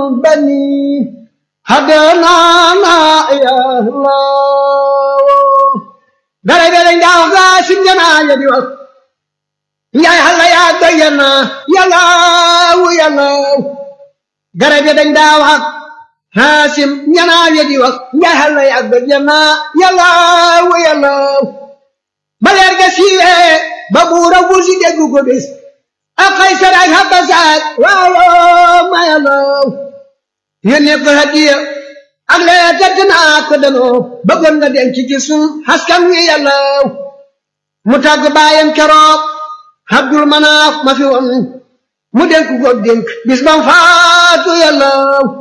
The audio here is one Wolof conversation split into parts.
بني هدنانا يا الله غري غري داو غا سنجنا يدي وقت يا هلا يا دينا يا الله يا الله غري غري داو حق هاسم ñana yedi wax ya halla ya gajana yalla wa yalla baler ga siwe ba buura wusi deggu ko bis ak kaysar ak habasat waawo ma yalla yene ko hadiya ak le tatna ko dano bëggoon nga denc ci sun haskan wi yalla mu tàgg baayam keroog abdul manaaf ma fi woon mu denk ko denk bis bam faatu yalla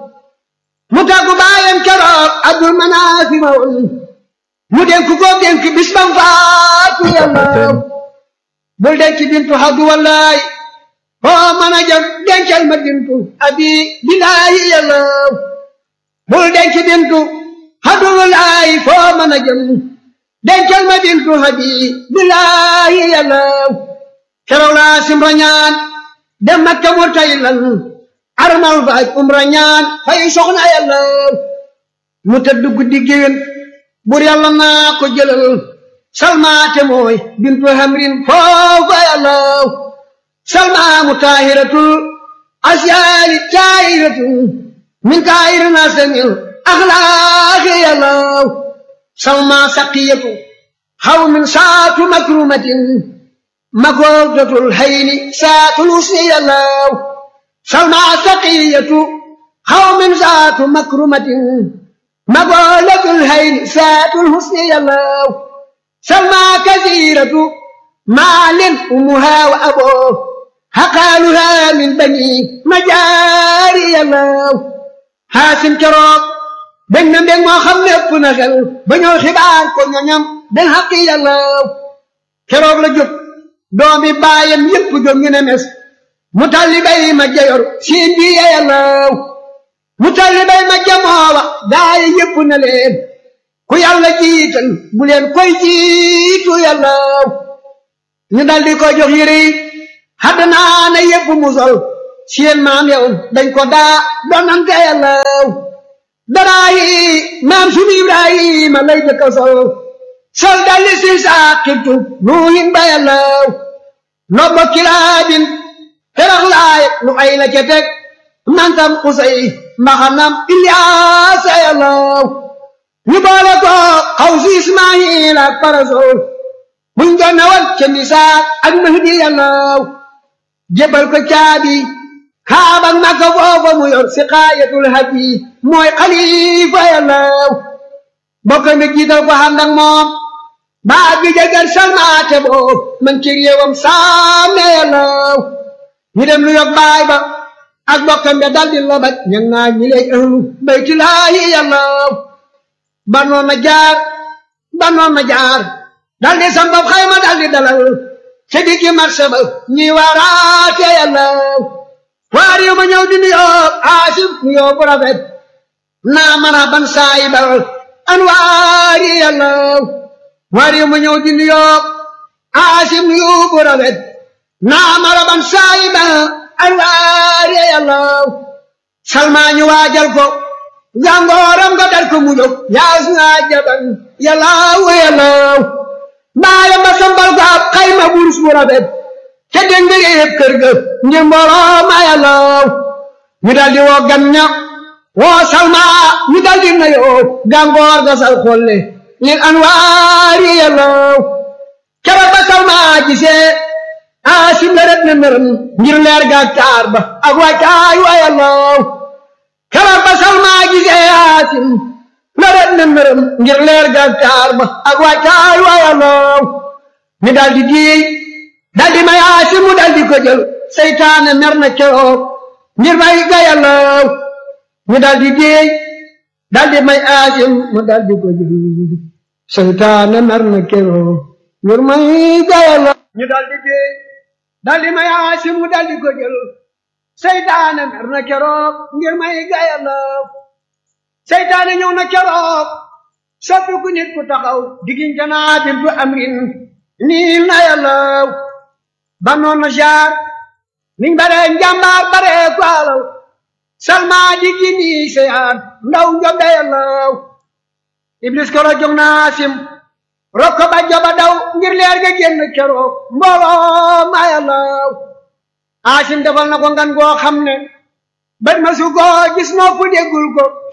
mu tàggu baayam keroog abdul manaafi ma woon mu denk ko denk bis bam faatu yàlla bul denc bintu xaddu wallaay foo mën a jëm dencal ma bintu abi bilaayi yàlla bul denc bintu xaddu wallaay foo mën a jëm dencal ma bintu abi bilaayi yàlla keroog laa simra ñaan dem makka mu tay lan armal faaj umra ñaan fay soxna yàlla mu tëdd guddi géwén bur yàlla naa ko jëlal salmaate mooy bintu hamrin foofa yàlla salma mu taahiratul asyaali taahiratul min kaayiri nasamil axlaaqi yàlla salma saqiyatu xaw min saatu makrumatin makoodatul hayni saatul usni yàlla سلمى سقية قوم ذات مكرمة مقولة الهين سات الحسن يلو سلمى كثيرة مال أمها وأبوه هقالها من بني مجاري يلو هاسم كروب بن بن ما خلف نخل بنو خبار كو ñam den حقي يلو كروب la jóg doomi baayam yépp jóg ñu ne mes mu talli bay ma jayor siin bi yàllaw mu talli bay ma jamoowa gaay yépp na leen ku yàlla jiital bu leen koy jiitu yàllaw ñu daldi ko jox yére yi xaddanaa na yépp mu sol seen maam yow dañ ko daa donante yàllaw daraa yi maam sunu ibrahima lay jëkka sol sol dalli si saaqibtu nuuhin ba yàllaw lobbo kilaabin terax laay lu ay la ca teg nantam usay mbaxanam ilyaasa yàllaw ñu boole ko xaw si ismaayil ak parasol buñ ko nawal ca misaak ak mahdi yàllaw jébal ko caabi kaabak makka foofa mu yor si xaayatul hadi mooy xalifa yàllaw bokk mi jiital ko xam nag moom baa bi jagar salmaate boo man ci réewam saame yàllaw ñu dem lu yog baay ba ak bokkam be daldi lobat ñan naa ñi lay ahlu baytulaahi yàllaw banoon na jaar banoon na jaar daldi sambab xayma daldi dalal ca diggi marché ba ñi waaraate yàllaw waar yu ma ñëw di nuyoo aasif nuyoo bu rafet naa mara ban saayibal anwaari yàllaw waar yu ma ñëw di nuyoo aasif nuyoo bu rafet naa maraban saayiba alwaare yàllaw salmaa ñu waajal ko jàngooram nga dal ko mu jóg yaas naa jaban yàllaw yàllaw baayam ba sambal ko ab xayma burus bu rafet ca dëng yëpp kër ga ngir mbooloo ma yàllaw ñu dal di woo gan ña woo salmaa ñu dal di nayoo gàngoor ga sal xolle lil anwaari yàllaw keroog ba salmaa gisee aasim la ret na nërëm ngir leer ga taar ba ak wàccaay wa yàllaw keroog ba salmaa gisee aasim la ret na nërëm ngir leer ga taar ba ak wàccaay wa yàllaw mi dal di diey dal di may aasim mu dal di ko jël seytaane mer na keroog ngir may ga yàllaw mi dal di diey dal di may aasim mu dal di ko jël seytaane mer na keroog ngir may ga yàllaw ñu dal di diey daldi may aasim mu daldi ko jël seytaane mer na keroog ngir may gayalaw seytaane ñëw na keroog soppi ku nit ku taxaw diggante naa bintu amrin niil na yàllaw ba noon na jaar niñ bare njàmbaar bare ko alal salma di gini seyaan ndaw njob da yàllaw iblis koro jóg naa sim rokko ba joba daw ngir leer ga génn keroog mbooloo ma yàllaw asim defal na ko ngan goo xam ne bët ma su ko gis noo fu déggul ko